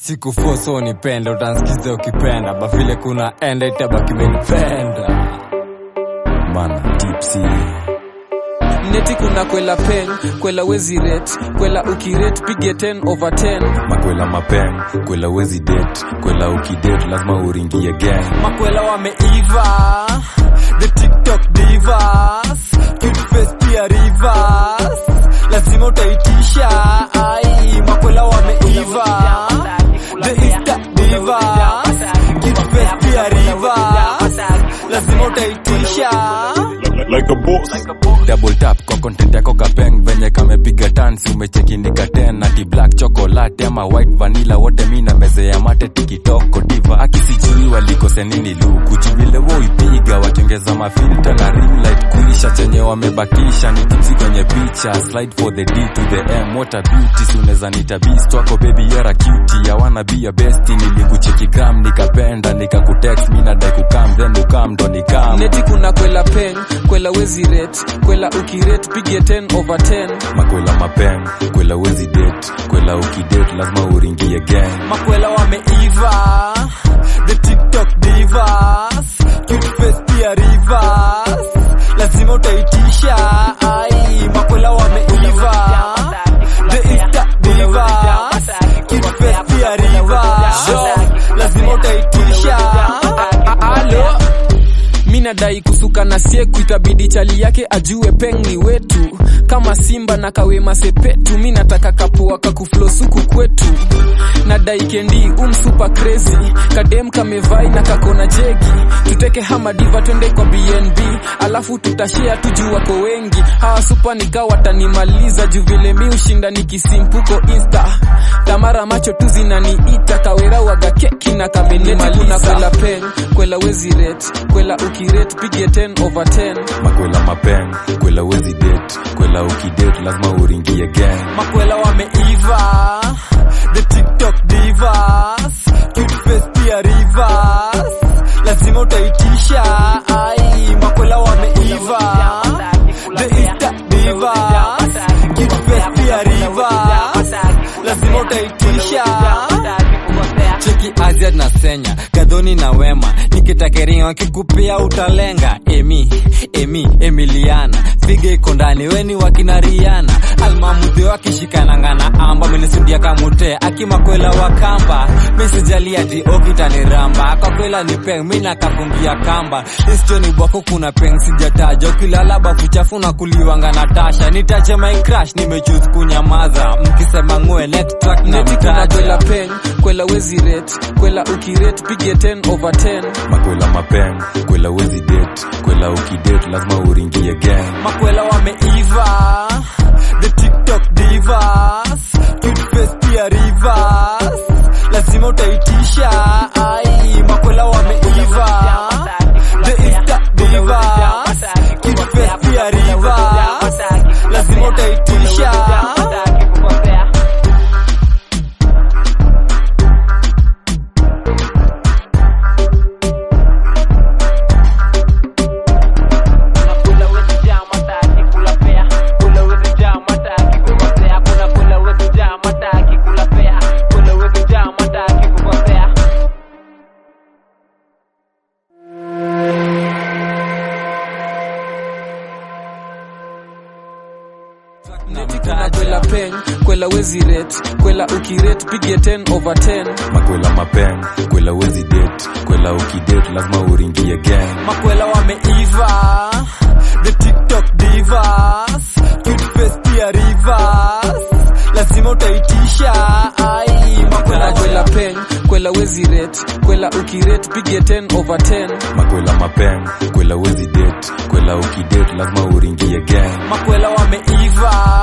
sikufoso nipende utansikiza ukipenda bavile kuna enda itabaki menipenda bana tipsy neti kuna kwela pen kwela wezi rate kwela ukiret pige 10 over 10 makwela mapeng kwela wezi det kwela ukidet lazima uringie gang makwela wameiva the tiktok divas cute face pia rivers lazima utaitisha ai makwela wameiva the insta divas cute face pia rivers lazima utaitisha like a boss. double tap kwa content yako kapeng venye kamepiga tansi umecheki nikaten ati black chocolate ama white vanilla wote mi na meze ya mate tikitoko diva akisijui walikose nini luku vile woipiga watengeza mafilta na ring light kuisha chenye wamebakisha ni tipsi kwenye picha slide for the d to the m what a beauty si unaweza nita beast wako baby yara cutie ya wanna be your best nilikucheki gram nikapenda nikakutext mi nadai kukam then ukam ndo nikam neti kuna kwela pen kwela wezi rate kwela ukiret pige 10 over 10 makwela mapeng kwela wezi det kwela ukidet lazima uringie gang makwela wameiva the tiktok divas cute face pia rivers lazima utaitisha ai makwela wameiva the insta divas cute face pia rivers lazima utaitisha alo mi nadai kusuka na sieku itabidi chali yake ajue peng ni wetu kama simba na kawema sepetu mi nataka kapua kakuflosuku kwetu nadai kendi umsupa crazy kadem kamevai na kakona jegi tuteke hamadiva twende kwa bnb alafu tutashea tuju wako wengi hawa supa nika watanimaliza juu vile mi ushinda nikisimpuko insta tamara macho tu zinaniita kawera waga keki na kamenimaliza kwela pen kwela wezi rate kwela ukiret pige 10 over 10 makwela mapeng kwela wezi det kwela ukidet lazima uringie gang makwela wameiva the tiktok divas cute face pia rivers lazima utaitisha ai makwela wameiva the insta divas cute face pia rivers lazima utaitisha cheki azia na senya gadhoni na wema nikitakeringa wakikupia utalenga emi emi emiliana figa iko ndani weni wakinariana almamudhi wakishikananga na amba menisudia kamute akimakwela wakamba mesijali ati okitaniramba kwa kwela ni peng mi nakafungia kamba isjoni bwako kuna peng sijataja ukilala bafu chafu na kuliwanga na tasha nitache my crash nimechuse kunyamaza mkisema ngwe next track na neti kuna mtaja kwela pen kwela wezi rate kwela ukiret pige 10 over 10 makwela mapeng kwela wezi det kwela ukidet lazima uringie gang makwela wameiva the tiktok divas cute face pia rivers lazima utaitisha ai makwela wameiva the insta divas cute face pia rivers lazima utaitisha neti kuna kwela pen kwela wezi rate kwela ukiret pige 10 over 10 makwela mapeng kwela wezi det kwela ukidet lazima uringie gang makwela wameiva the tiktok divas cute face pia rivers lazima utaitisha ai makwela kwela pen kwela wezi rate kwela ukiret pige 10 over 10 makwela mapeng kwela wezi det kwela ukidet lazima uringie gang makwela wameiva